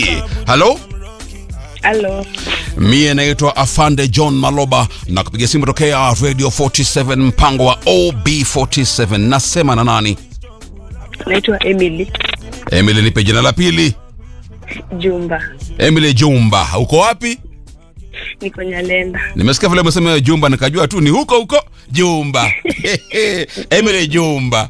halo Halo, mie naitwa afande john maloba na kupiga simu tokea radio 47 mpango wa ob47 nasema na nani naitwa Emily emily nipe jina la pili Jumba, emily jumba uko wapi niko Nyalenda. nimesikia vile umesema jumba nikajua tu ni huko huko jumba emily jumba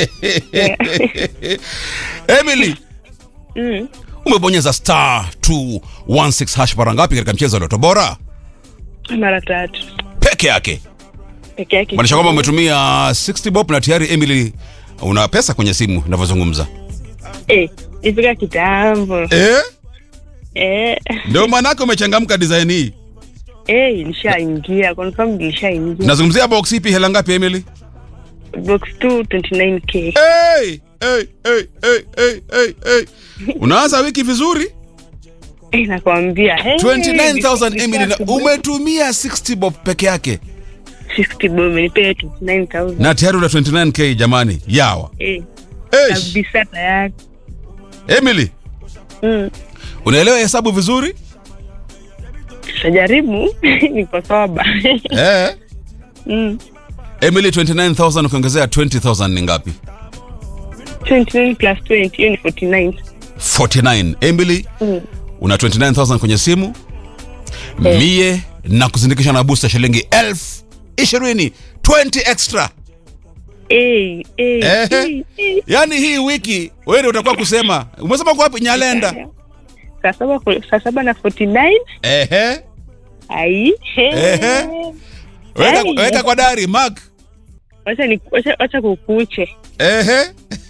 emily Mm, umebonyeza star 216 hash mara ngapi katika mchezo wa loto bora mara tatu peke yake peke yake. maanisha kwamba umetumia 60 bob na tayari emily una pesa kwenye simu inavyozungumza Eh, ifika kitambo. eh? Eh, ndio maanake umechangamka design hii eh, ilishaingia confirm, ilishaingia nazungumzia box ipi hela ngapi emily box 2 29k. hey, hey, hey, hey, hey, hey, hey. unaanza wiki vizuri Eh, nakwambia hey, 29000 emily na umetumia 60 bob peke yake 60 bob nipee 29000 na tayari una 29k jamani yawa eh, Eish. kabisa tayari. emily Mm, unaelewa hesabu vizuri tutajaribu niko soba. eh? Mm, emily 29000 ukiongezea 20000 ni ngapi 29 plus 20 hiyo ni 49. 49 emily Mm. una 29000 kwenye simu Eh. mie na kuzindikisha na booster shilingi elfu ishirini 20 extra Eh, eh, Ehe. eh, eh. yaani hii wiki wewe ndio utakuwa kusema umesema kwa wapi nyalenda saa saba saa saba na 49 ehe ai Ehe. weka, Ai. weka kwa dari mark wacha ni wacha, wacha kukuche ehe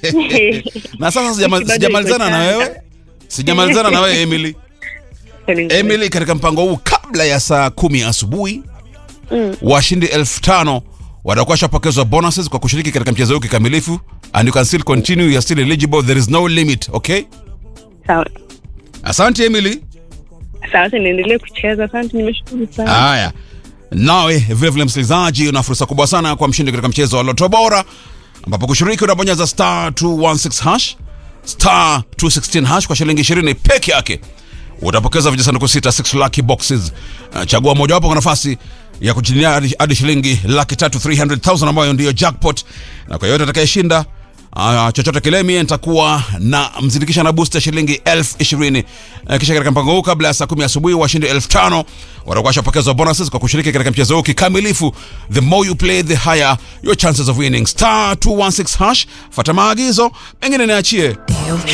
na sasa sijama- Bado iko sijamalizana na changa. wewe sijamalizana na wewe emily emily katika mpango huu kabla ya saa kumi asubuhi Mm. washindi elfu tano watakuwa washapokezwa bonuses kwa kushiriki katika mchezo huu kikamilifu and you can still continue you are still eligible there is no limit okay sawa asante emily sawa wacha niendelee kucheza asante nimeshukuru sana haya nawe vilevile msikilizaji una fursa kubwa sana kwa mshindi katika mchezo wa loto bora ambapo kushiriki unabonyeza star 216 hash star 216 hash kwa shilingi 20 peke yake utapokeza vijisanduku sita 6 lucky boxes Uh, chagua mojawapo kwa nafasi ya kujinia hadi- hadi shilingi laki tatu 300000 ambayo ndiyo jackpot na kwa yote atakayeshinda Uh, chochote kile mie nitakuwa na mzindikisha na booster shilingi elfu ishirini uh, kisha katika mpango huu kabla ya saa kumi asubuhi washindi elfu tano watakuwa washapokezwa bonuses kwa kushiriki katika mchezo huu kikamilifu the more you play the higher your chances of winning star 216 hash fata maagizo mengine niachie